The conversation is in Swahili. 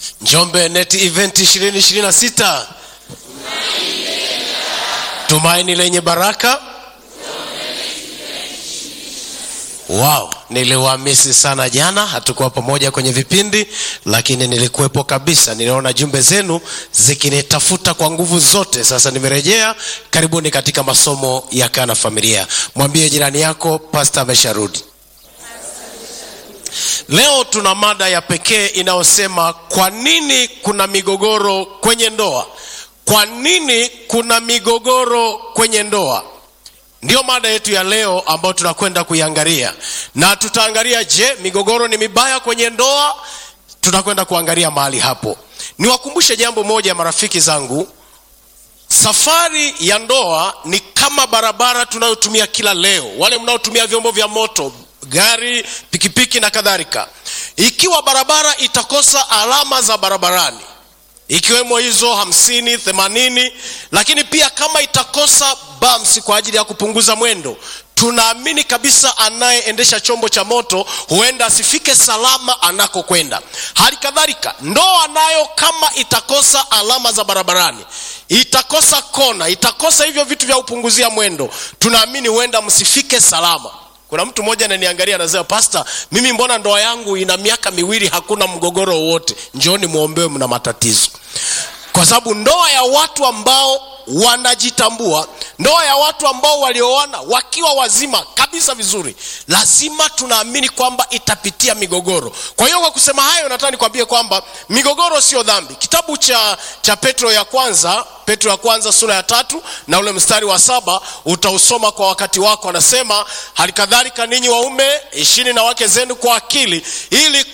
Njombe Net Event 2026 tumaini lenye baraka. Wow, niliwamisi sana jana, hatukuwa pamoja kwenye vipindi, lakini nilikuwepo kabisa. Niliona jumbe zenu zikinitafuta kwa nguvu zote. Sasa nimerejea. Karibuni katika masomo ya Kana Familia. Mwambie jirani yako pasta amesharudi. Leo tuna mada ya pekee inayosema kwa nini kuna migogoro kwenye ndoa. Kwa nini kuna migogoro kwenye ndoa? Ndiyo mada yetu ya leo ambayo tunakwenda kuiangalia, na tutaangalia, je, migogoro ni mibaya kwenye ndoa? Tutakwenda kuangalia mahali hapo. Niwakumbushe jambo moja, marafiki zangu, safari ya ndoa ni kama barabara tunayotumia kila leo. Wale mnaotumia vyombo vya moto, gari, pikipiki na kadhalika, ikiwa barabara itakosa alama za barabarani ikiwemo hizo hamsini themanini, lakini pia kama itakosa bumps kwa ajili ya kupunguza mwendo, tunaamini kabisa anayeendesha chombo cha moto huenda asifike salama anakokwenda. Hali kadhalika ndoa nayo, kama itakosa alama za barabarani, itakosa kona, itakosa hivyo vitu vya kupunguzia mwendo, tunaamini huenda msifike salama. Kuna mtu mmoja ananiangalia anasema, Pasta, mimi mbona ndoa yangu ina miaka miwili hakuna mgogoro wowote? Njooni muombewe, mna matatizo. Kwa sababu ndoa ya watu ambao wanajitambua, ndoa ya watu ambao walioana wakiwa wazima kabisa vizuri, lazima tunaamini kwamba itapitia migogoro. Kwa hiyo kwa kusema hayo, nataka nikwambie kwamba migogoro sio dhambi. Kitabu cha, cha Petro ya kwanza Petro ya kwanza sura ya tatu na ule mstari wa saba utausoma kwa wakati wako. Anasema, hali kadhalika ninyi waume ishini na wake zenu kwa akili, ili